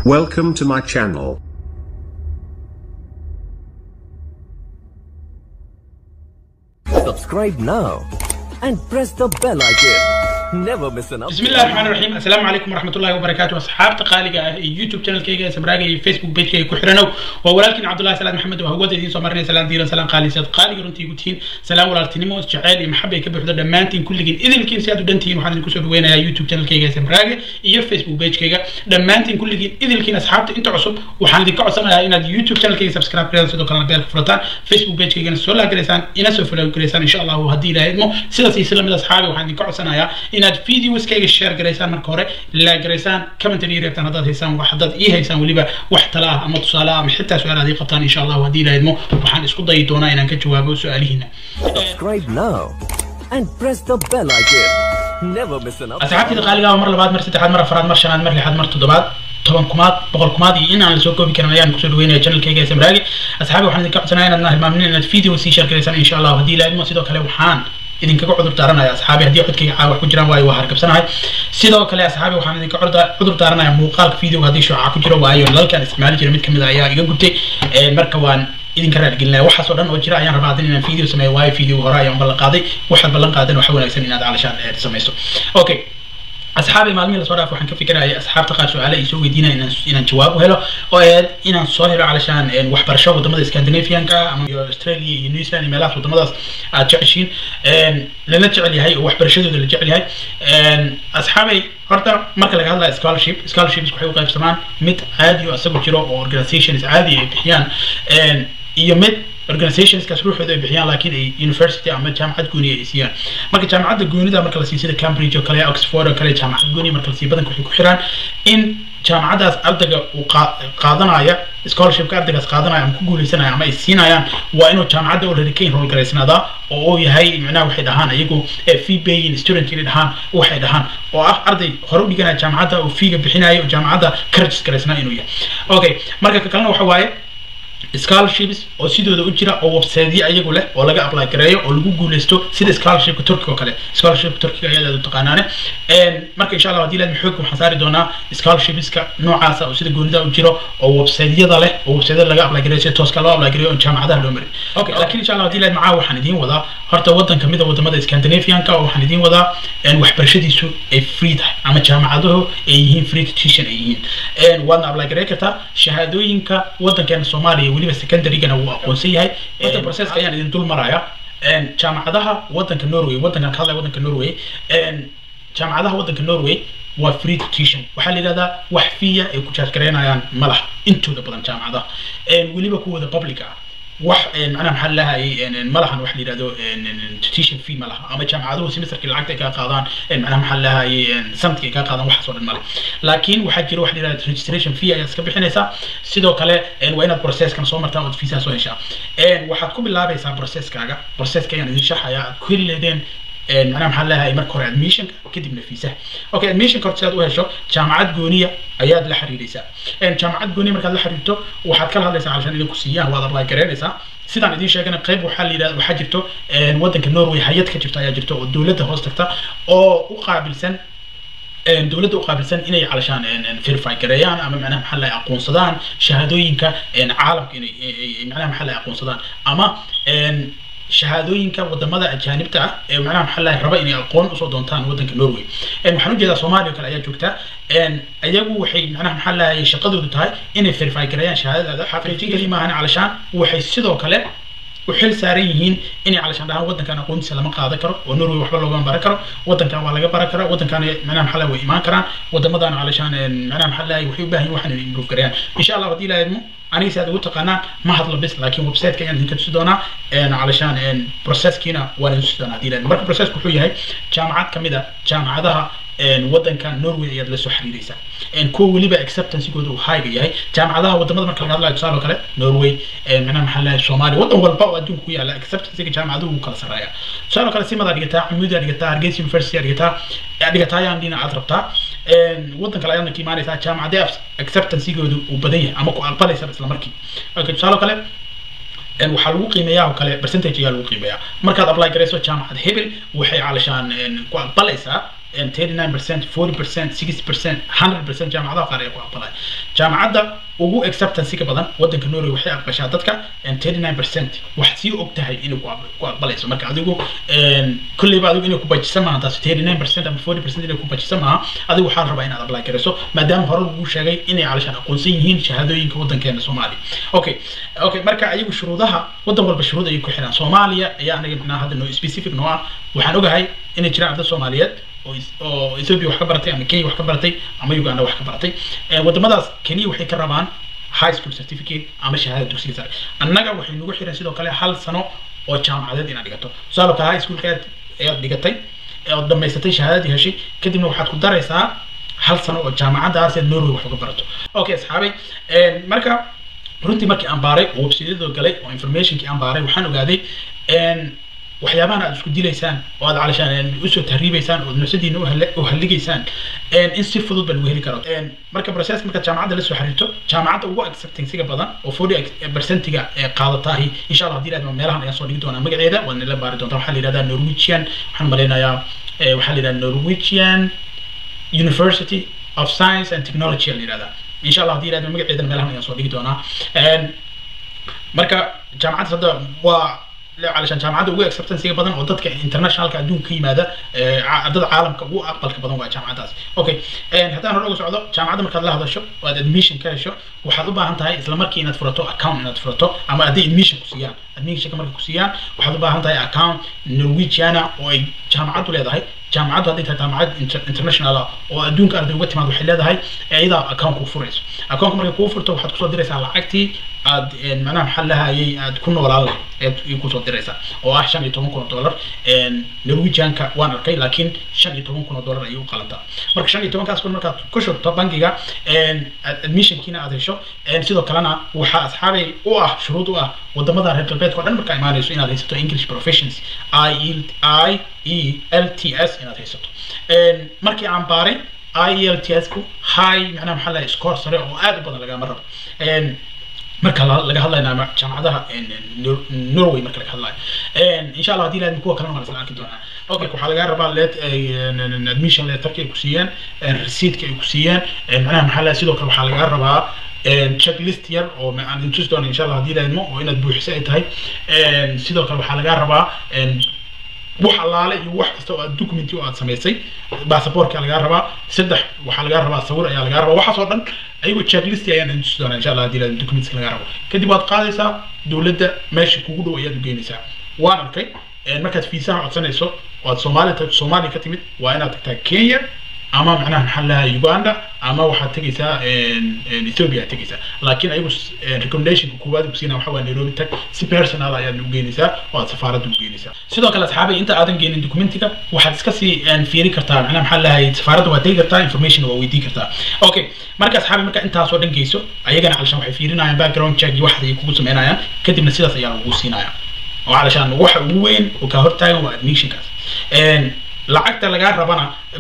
Welcome to my channel. Subscribe now and press the bell icon. Never miss an بسم الله الرحمن الرحيم السلام عليكم ورحمة الله وبركاته أصحاب تقاليق يوتيوب channel كيجا سبراقي فيسبوك بيج كي كحرنو وولكن عبد الله سلام محمد وهو دين سمرني سلام ديرا سلام قالي سيد قالي رنتي قتين سلام ولالتنمو جعالي محبة كبر حدا دمانتين كل جين إذا كين سيادو دنتين وحنا نكسر وين يا يوتيوب channel كيجا سبراقي يا فيسبوك بيج كيجا دمانتين كل جين إذا كين أصحاب أنت عصب وحنا دي كعصنا إن يوتيوب channel كيجا سبسكرايب كذا سيدو كلام بيرك فرطان فيسبوك بيج كيجا سولا كريسان إنا سوفلا كريسان إن شاء الله وهدي لهدمو سيدا سيسلم أصحابي وحنا دي كعصنا إن فيديوز كيجا share garaysaan marka hore la garaysaan commentary ii reebtaan haddaad haysaan wax haddaad ii haysaan weliba wax tala ah ama tusaale ah ama xitaa su-aal aad ii qabtaan insha allahu haddii la idmo waxaan isku dayi doonaa inaan ka jawaabo su-aalihiina Subscribe now and press the bell icon. Never miss an asxaabtida qaaliga ah mar labaad mar saddexaad mar afraad mar shanaad mar lixaad mar toddobaad toban kumaad boqol kumaad iyo in aan lasoo koobi karin ayaan kusoo dhaweynaya channelkayga ee samraagi asxaabi waxaan idinka codsanaya inaad hilmaamin inaad video sii share garaysaan insha allahu haddii la idmo sidoo kale waxaan idinkaga cudur daaranaya asxaabi haddii codkayga caawa wax ku jiraan waayo waa hargabsanahay sidoo kale asxaabi waxaan idinka curda- cudur daaranaya muuqaalka videoga haddii shuuca ku jiro waayo nalalkaan isticmaali jira mid kamid a ayaa iga gubtay marka waan idinka raadgelinaya waxaas oo dhan oo jira ayaan rabaa hadin inaan video sameeyo waayo video hore ayaan ballan qaaday waxaad ballan qaadan waxa wanaagsan inaad calashaan eh, samayso okay asxaabi maalmihii lasoo dhaaf waxaan ka fikirayay asxaabta qaar su-aale ay soo weydiinaya inaan inaan jawaab u helo oo eed inaan soo helo calashaan een, waxbarasho wadamada scandinavianka ama iyo australia iyo new zealand iyo meelahaas wadamadaas aad jeceshiin een, lala jecel yahay oo waxbarashadooda la jecel yahay een, asxaabay horta marka laga hadlayo scholarship scholarships waxay u qaybsamaan mid caadi oo isagu jiro oo organizations caadi ay bixiyaan een, iyo mid organizationskaas ruuxooda ay bixiyaan laakiin ay university ama jaamacad gooni ay siiyaan marka jaamacadda goonida marka la siiyo sida cambridge oo kale oxford oo kale jaamacad gooni marka la siiyo badanka waxay ku xiraan in jaamacadaas ardayga uu qaa- qaadanaya scholarshipka ardaygaas qaadanaya ama ku guuleysanaya ama ay siinayaan waa inuu jaamacadda already ka enroll garaysnaadaa oo uu yahay macnaha waxay dhahaan iyagu eh, fee paying student inay dhahaan waxay dhahaan oo ah arday hore u dhiganaya jaamacadda oo feega bixinaya oo jaamacadda ka register garaysnaa inuu yahay okay marka ka kalena waxa waaye scholarships oo sidooda u jira oo websiteyo ayagu leh oo laga apply gareeyo oo lagu guuleysto sida scholarshipka turkiga oo kale scholarshipka turkiga ayaad aad u taqaanaane Een, marka insha allah haddii laadmi xoogga waxaan saari doonaa scholarshipska noocaasa oo sida goonida u jiro oo websiteyada leh oo websiteyada laga apply gareeyo sida tooska loo apply gareeyo oo jaamacadaha loo marin okay laakiin insha allah haddii laadmi caawa waxaan idiin wadaa horta wadan kamid a wadamada scandinavianka oo waxaan idiin wadaa een, waxbarashadiisu ay free tahay ama jaamacaduhu ay yihiin free tuition ay yihiin Een, waadna apply gareyn kartaa shahaadooyinka wadankeena soomaaliya weliba secondarygana wuu aqoonsan yahay horta processka ayaan idin dul maraya Een, jaamacadaha wadanka norway wadankan ka hadlaya wadanka norway Een, jaamacadaha wadanka norway waa free tuition waxaa la yidhahdaa wax fiya ay ku charge gareynayaan ma laha intooda badan jaamacadaha Een, weliba kuwooda public ah wax een, macnaha maxaa lahayay ma lahan wax la yidhahdo een, een, tuition fee ma laha ama jaamacaduhu semesterkii lacagta ay kaa qaadaan een, macnaha maxaa lahayay sanadkii ay kaa qaadaan waxaas oo dhan male laakiin waxaa jira wax la yidhahdo registration fee ayaad iska bixinaysaa sidoo kale een, waa inaad processkan soo martaa ood fiisaha soo heshaa Een, waxaad ku bilaabaysaa processkaaga processka ayaan idin sharxaya aad ku heli leedeen een, macnaha maxaa leeyahay marka hore admissionka kadibna fiisaha okay admissionka horta si aad u hesho jaamacad gooniya ayaad la xiriiraysaa Een, jaamacad gooniya markaad la xiriirto waxaad kala hadlaysaa calashaan idin ku siiyaan waad apply gareynaysaa sidaan idiin sheegana qayb waxaa la yidhahda waxaa jirto een, wadanka norway hay-ad ka jirto ayaa jirto oo dowladda hoos tagta oo u qaabilsan een, dowladda u qaabilsan inay calashaan een, een, verify gareeyaan ama macnaha maxaa la aqoonsadaan shahaadooyinka een, caalamka inay ay- ay- macnaha maxaa la aqoonsadaan ama een, shahaadooyinka wadamada ajaanibta ah ee macnaha maxaa la raba inay aqoon usoo doontaan wadanka norway Een, waxaan ujeedaa soomaaliya oo kale ayaa joogta Een, ayagu waxay macnaha maxaa la shaqadoodu tahay inay verify gareeyaan shahaadadaada xaqiijin keli maahan calashaan waxay sidoo kale u xil saaran yihiin inay calashaan dhahaan wadankan aqoontiisa lama qaadan karo oo norway waxba loogama baran karo wadankan waa laga baran karaa wadankan macnaha maxaa lahay way imaan karaan wadamadan calashaan een, macnaha maxaa lahay waxay u baahan yihin waxaan inay improve gareeyaan insha allah haddii la idmo aniga si aad ugu taqaanaan ma hadlo bis laakiin websiteka ayaan idinka tusi doonaa een, calashaan een, processkiina waan idin tusi doonaa haddii la idmo marka processku wuxuu yahay jaamacad kamid a jaamacadaha een, wadanka norway ayaad la soo xiriiraysaa Een, kuwa weliba acceptancegooda uu highga yahay jaamacadaha wadamada marka laga hadlayo tusaale oo kale norway een, macnaha maxaa lahay soomaaliya wadan walba oo adduunka ku yaala acceptancega jaamacaduhu wuu kala sarreeya tusaale oo kale simadaa dhigataa camuudaa dhigataa hargeysa university aa dhigataa aa dhigataa ayaan dhina aad rabtaa Een, wadan kale ayaadna ka imaanaysaa jaamacadee acceptancegoodu uu badan yahay ama ku aqbalaysa isla markii okay, tusaale oo kale een waxaa lagu qiimeeyaa oo kale percentage ayaa lagu qiimeeyaa markaad apply garayso jaamacad hebel waxay calashaan een ku aqbalaysaa thirty nine percent forty percent sixty percent hundred percent jaamacadaha qaar ay ku aqbalaan jaamacadda ugu acceptancyga badan wadanka norway waxay aqbashaa dadka thirty nine percent wax sii og tahay inay ku aqb- ku aqbalayso marka adigu kolleyba adigu inay ku bajisan maaha taas thirty nine percent ama forty percent inay ku bajisan maaha adigu waxaa la rabaa inaad apply garayso maadaama hore lagu sheegay inay calashaan aqoonsan yihiin shahaadooyinka wadankeena soomaaliya okay okay marka ayagu shuruudaha wadan walba shuruud ayay ku xiraan soomaaliya ayaa anaga macnaha hadda noo specific noo ah waxaan ogahay inay jiraan arday soomaaliyeed oo is- oo ethiopia wax ka baratay ama kenya wax ka baratay ama uganda wax ka baratay Eh, wadamadaas keliya waxay ka rabaan high school certificate ama shahaada dugsiga sare annaga waxay nagu xiran sidoo kale hal sano oo jaamacadeed inaad dhigato tusaale kale high schoolka aad ayaad dhigatay ee ood dhammaysatay shahaadadii heshay kadibna waxaad ku daraysaa hal sano oo jaamacadaas aad norway wax uga barato okay asxaabay Eh, marka runtii markii aan baaray oo websiteyadoo galay oo informationkii aan baaray waxaan ogaaday en waxyaabahan aad isku dilaysaan oo aad calashaan usoo tahriibaysaan oo nafsadiina uhale- u halligaysaan en in si fudud baa lagu heli karo En marka process marka jaamacadda la soo xiriirto jaamacadda ugu acceptancyga badan oo forty percentiga ee qaadatahi insha allah haddii ilaahdo meelahan ayaan soo dhigi doonaa magaceeda waad nala baari doontaa waxaa la yidhahdaa norwegian waxaan malaynayaa eh, waxaa la yidhahdaa norwegian University of Science and Technology la yidhahdaa insha allah haddii ilaahdo magaceedana meelahan ayaan soo dhigi doonaa En marka jaamacadda hadda waa le- علشان jaamacadda ugu acceptancyga badan oo dadka internationalka adduunka ka yimaada ee, ca- dad caalamka ugu aqbalka badan waa jaamacaddaas okay En haddaan hore uga socdo jaamacadda markaad la hadasho oo aad admission ka hesho waxaad u baahan tahay isla markii inaad furato account inaad furato ama hadday admission ku siiyaan admissionka markay ku siiyaan waxaad u baahan tahay account norwegiana oo ay jaamacaddu leedahay jaamacaddu hadday tahay jaamacad inter- international ah oo adduunka arday uga timaad waxay leedahay ee iyadaa account kuu furayso accountka markay kuu furto waxaad kusoo diraysaa lacagtii aad en, macnaha maxaa lahayay aad ku noolaan lahayd ayaad i kusoo diraysaa oo ah shan iyo toban kun oo dollar En, norwegianka waan arkay laakiin shan iyo toban kun oo dollar ayay u qalantaa marka shan iyo tobankaas kun markaad ku shubto bangiga en, ad- admissionkiina aad hesho en, sidoo kalena waxaa asxaabay u ah shuruud u ah wadamada reer galbeedka oo dhan markaa imaanayso inaad haysato english proficiency i e i e l t s inaad haysato En, markii aan baaray i e l t s ku high macnaha maxaa lahay score sare oo aad u badan lagama rabo En, marka la- laga hadlayo ama jaamacadaha en, en, Nor- norway marka laga hadlayo En, insha allah haddii ilaahdo kuwa kalena waa lasla arki doonaa okay waxaa laga rabaa let admission letterka ay ku siiyaan en, receiptka ay ku siiyaan en, macnaha maxaa lahay sidoo kale waxaa laga rabaa en, checklist yar oo ma- aan intusi doono insha allah haddii ilaahdo oo inaad buuxiso ay tahay En, sidoo kale waxaa laga rabaa en, wax allaale iyo wax kasta oo aad documenti oo aad samaysay baasaboorka lagaa rabaa saddex waxaa lagaa rabaa sawir ayaa lagaa rabaa waxaas oo dhan ayagoo checklist ayaan idin tusi doonaa insha allah haddii la documents lagaa rabo kadib waad qaadaysaa dowladda meesha kugu dhow ayaad u geynaysaa waan arkay en, markaad fiisaha codsanayso oo aad soomaali ta- soomaaliya ka timid waa inaad tagtaa kenya ama macnaha maxaa lahaa uganda ama waxaad tegaysaa en, en, ethiopia aad tegaysaa laakiin ayagu s- en, recommendationka koowaad ku siinaa waxaa waa nairobi tag si personal ayaad u geynaysaa oo aad safaaradda u geynaysaa sidoo kale asxaabay inta aadan geenin documentiga waxaad iska sii en, fiiri kartaa macnaha maxaa lahay safaaradda waad tegi kartaa information waa weydii kartaa okay marka asxaabay marka intaasoo dhan geyso ayagana calashaan waxay fiirinayaan background check iyo waxaas ayay kugu sameynayaan kadibna sidaas ayaa lagu siinaya oo calashaan waxa ugu weyn oo kaa hortaagan waa admissionkaas En, lacagta lagaa rabana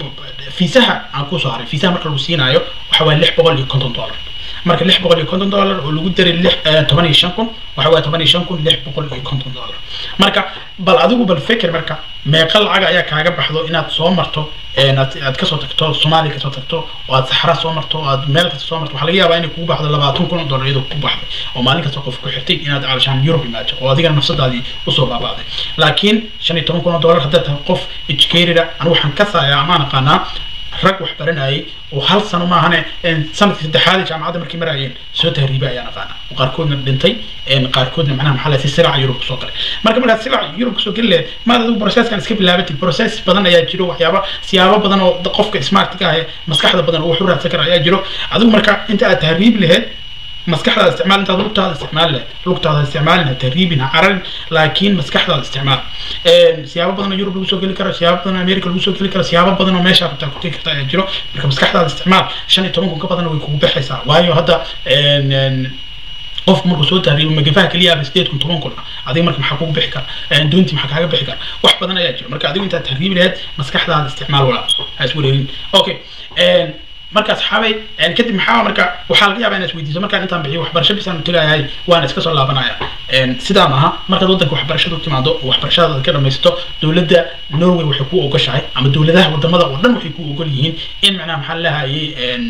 fiisaha aan kusoo haray fiisaha marka lagu siinaayo waxa waa lix boqol iyo konton dollar marka lix boqol iyo konton dollar oo lagu daray lix eh, toban iyo shan kun waxa waa toban iyo shan kun lix boqol iyo konton dollar marka bal adigu bal feker marka meeqa lacag ayaa kaaga baxdo inaad soo marto en, aad aad kasoo tagto soomaaliya kasoo tagto oo aad saxra soo marto oo aad meel kasta soo marto waxaa laga yaabaa inay kugu baxdo labaatan kun oo dollar iyadoo kugu baxday oo maalin kasta qof ku xirtay inaad calashaan Europe imaato oo adigana nafsadaadii usoo baabaaday laakiin shan iyo toban kun oo dollar haddaad tahay qof educated ah anigu waxaan ka saayaa amaan aqaanaa rag wax baranayay oo hal sano maahane en, sanadkii saddexaad ee jaamacadda markay marayeen soo tahriibay ayaan aqaana oo qaarkoodna dhintay en, qaarkoodna macnaha maxaa lahay si siraca yurub kusoo galay marka markaad siraca yurub kusoo geli lahayd maad adigu processkan iska bilaabatid process badan ayaa jiro waxyaaba siyaabo badan oo da- qofka smartka ah ee maskaxda badan oo wax u raadsan kara ayaa jiro adigu marka inta aad tahriib lahayd maskaxdaada isticmaal intaad lugtaada isticmaal leh lugtaada isticmaalin ha tahriibin ha cararin laakiin maskaxdaada isticmaal En, siyaabo badan oo yurub lagu soo geli karo siyaabo badan oo america lagu soo geli karo siyaabo badan oo meesha rabtaa ku tegi karta ayaa jiro marka maskaxdaada isticmaal shan iyo toban kun ka badan way kugu baxaysaa waayo hadda en, en, qofku markuu soo tahriibo magafaha keliya aba sideed kun toban kun ah adiga marka maxaa kugu bixi kara En, doontii maxaa kaaga bixi kara wax badan ayaa jiro marka adigu intaad tahriibi lahayd maskaxdaada isticmaal walaa ha is wareerin okay En, marka asxaabay kadib maxaa marka waxaa laga yaabaa inaad isweydiiso markaan intaan bixiyo waxbarasho bisaan tagayahay waan iska soo laabanaya sidaa maaha markaad waddanka waxbarashada u timaado oo waxbarashada aad ka dhamaysato dowladda norway waxay ku ogoshahay ama dowladaha wadamada oo dhan waxay ku ogol yihiin in macnaha maxaa lahayay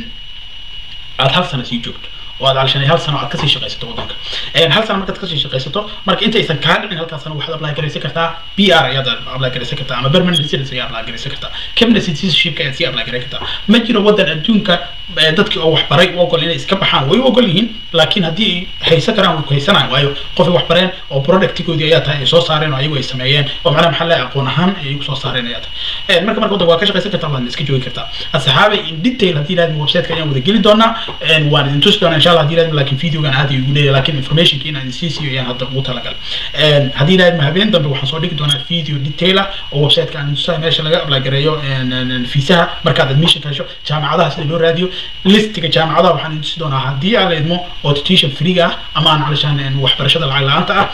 aad hal sano sii joogto oo aad alshanay hal sano aad kasii shaqaysato waddanka hal sano markaad kasii shaqaysato marka intaysan kaa dhicin halkaas sano waxaad apply garaysan kartaa b r ayaad apply garaysan kartaa ama permanent residence ayaad apply garaysan kartaa cabinet citizenship ayaad sii apply garan kartaa ma jiro waddan adduunka dadkii oo waxbaray u ogol inay iska baxaan way u ogol yihiin laakiin haddii ay haysan karaan way ku haysanayaan waayo qofay wax bareen oo productigoodii ayaa tahay ay soo saareen oo ayagu ay sameeyeen oo macnaha maxaa lahay aqoon ahaan ay ku soo saareen ayaa tahay marka marka waddanka waa ka shaqaysan kartaa waad iska joogi kartaa asxaabay in detail haddii ilaahdim websiteka ayaan wada geli doonaa waan idin tusi doonaa insha allah haddii ilaahdim laakiin videogan aad igu leeyahay laakiin informationka inaan idin sii siiyo ayaan hadda ugu talagal haddii ilaahdim habeen dambe waxaan soo dhigi doonaa video detail ah oo websiteka aan tusahay meesha laga apply gareeyo fiisaha markaad admission ka hesho jaamacadaha sida loo raadiyo listiga jaamacadaha waxaan idin tusi doonaa haddii aan la idmo oo tuition free ah ama aan calishaan waxbarashada lacag la-aanta ah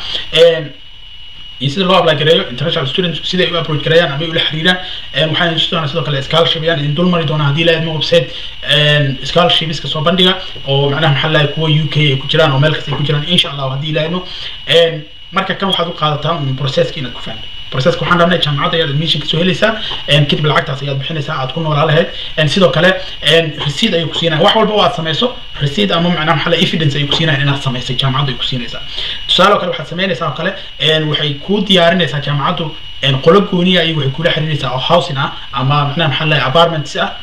iyo sida loo apply gareeyo international students sida ay u approach gareeyaan ama ay ula xiriiraan waxaan idin tusi doonaa sidoo kale scholarship ayaan idin dul mari doonaa haddii la idmo website scholarshipska soo bandhiga oo macnaha maxaa lahay kuwa u k ay ku jiraan oo meel kasta ay ku jiraan insha allah haddii la idmo marka kan waxaad u qaadataa un processka inaad ku fahanto processka waxaan rabnay jaamacadda ayaad admission kasoo helaysaa kadib lacagtaas ayaad bixinaysaa aad ku noolaa lahayd sidoo kale receipt ayay ku siinayaan wax walba oo aad samayso receipt ama macnaha maxaa evidence ayay ku siinayaan inaad samaysay jaamacaddu ay ku siinaysaa tusaale oo kale waxaad samaynaysaa oo kale waxay kuu diyaarinaysaa jaamacaddu qolo gooniya ayay waxay kula xiriiraysaa oo housing ah ama macnaha maxaa lahay apartments ah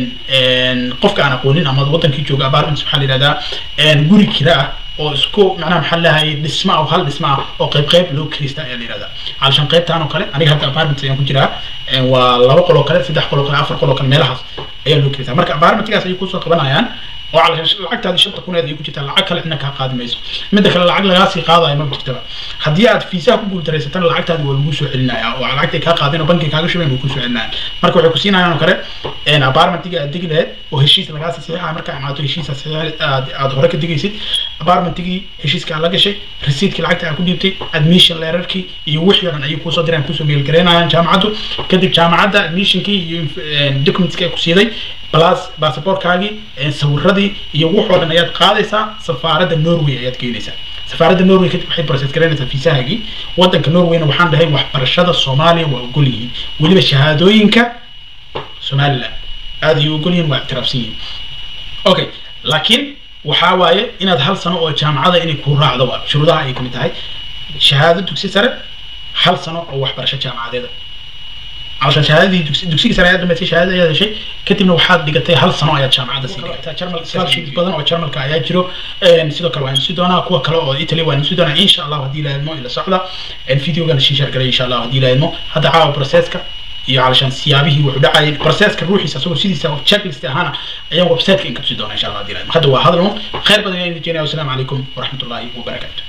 qofka aan aqoonin ama wadankii jooga apartments waxaa la yihahdaa guri kira ah oo isku macnaha maxaa lahay dhisma ah oo hal dhisma ah oo qayb qayb loo kirista ayaa la yihahdaa calashan qaybtaan oo kale aniga hadda apartment ayaan ku jiraa waa laba qol oo kale saddex qol oo kale afar qol oo kale meelahaas ayaa loo kirista marka apartmentgaas ayay kusoo qabanayaan oo calashan lacagtaadii shanta kuneed ay ku jirtaa lacag kale cidna kaa qaadi mayso midda kale lacag lagaasii qaadayo ma jirtaba haddii aad fiisaha ku guultaraysatana lacagtaadi waa lagu soo celinaya oo lacagtay kaa qaadeen oo bankiga kaaga shubeen way kusoo celinayaan marka waxay ku siinayaan oo kale apartmentiga aad degi lahayd oo heshiis lagaasii saxiixa marka imaato heshiisa aad hore ka degaysid apartmentigii heshiiska aad la gashay resiidkii lacagta aad ku dhiibtay admission leerarkii iyo wixii o dhan ayay kuusoo direen kusoo meelgareynayaan jaamacaddu kadib jaamacadda admissionkii iyo documentski ay ku siiday plus baasaboorkaagii sawiradii iyo wuxoo dhan ayaad qaadaysaa safaaradda norway ayaad geynaysaa safaaradda norway kadib waxay process garaynaysaa fiisahaagii waddanka norwayna waxaan dhahay waxbarashada soomaaliya waa ogol yihiin weliba shahaadooyinka somaliland aada ayay ogol yihiin waa ictiraafsan yihiin okay laakiin waxaa waaye inaad hal sano oo jaamacada inay ku raacdo waa shuruudaha ay kamid tahay shahaado dugsi sare hal sano oo waxbarasho jaamacadeeda علشان شهادتي دكسي سنه قد ما تي شهاده يا شيء كتبنا waxaad dhigatay hal sano ayaad jaamacada sii dhigatay jarmal scholarship badan oo jarmalka ayaa jiro een sidoo kale waan sii doonaa kuwa kale oo Italy waan sii doonaa insha Allah hadii la ilmo ila socda een videogan sii share garay insha Allah hadii la ilmo hada caawa processka iyo علشان siyaabihii wuxuu dhacay processka ruuxiisa asagoo sidiisa oo checklist ahana ayaan website-ka in ka sii doonaa insha Allah hadii la ilmo hada waa hadal khayr badan ayaan idin jeenayaa assalamu alaykum wa rahmatullahi wa barakatuh